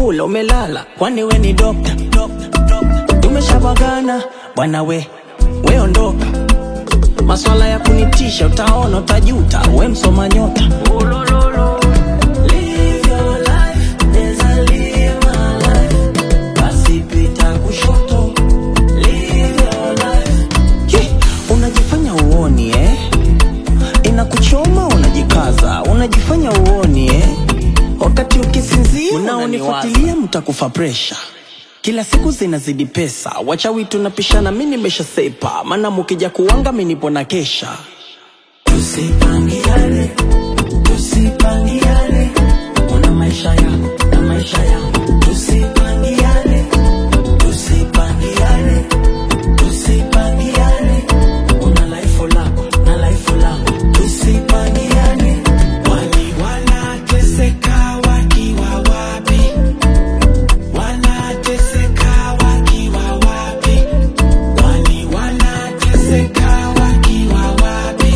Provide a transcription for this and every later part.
umekula umelala kwani we ni dokta tumeshabagana bwana we we ondoka maswala ya kunitisha utaona utajuta we msoma nyota Live your life, neza live my life. Basi pita kushoto. Live your life. Ye, unajifanya uoni eh? inakuchoma unajikaza unajifanya uoni eh? wakati ukisinzia unaonifuatilia mtakufa presha kila siku zinazidi pesa wachawi tunapishana mi nimeshasepa maana mukija kuwanga mi nipo na kesha tusipangiane tusipangiane una maisha yako na maisha yangu tusipangiane tusipangiane tusipangiane una laifu lako na laifu langu tusipangiane Wali wanateseka wakiwa wapi? Wanateseka wakiwa wapi? Wali wanateseka wakiwa wapi?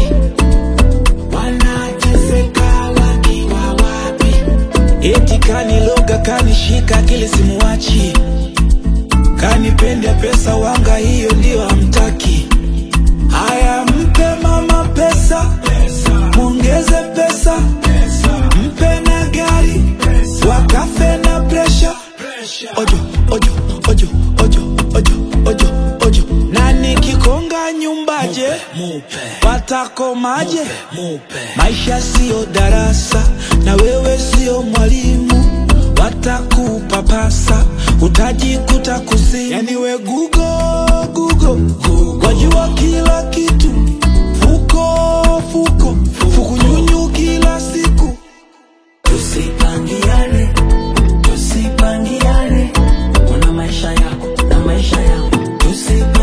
Wanateseka wakiwa wapi? Eti kaniloga kanishika kile simuwachi, kanipenda pesa wanga, hiyo ndio hamtaki. Haya, mpe mama pesa, mwongeze pesa, mpe na gari, wakafe na presha. Ojo, ojo, ojo, ojo, ojo, ojo, ojo. Na nikikonga nyumbaje, watakomaje? Maisha siyo darasa, na wewe siyo mwalimu, watakupapasa, utajikuta kuzimu. Yani we gugo, gugo, wajua kila kitu, fuko, fuko, fukunyunyu kila siku. tusipangiane tusipangiane una maisha yako na maisha yangu tusipangiane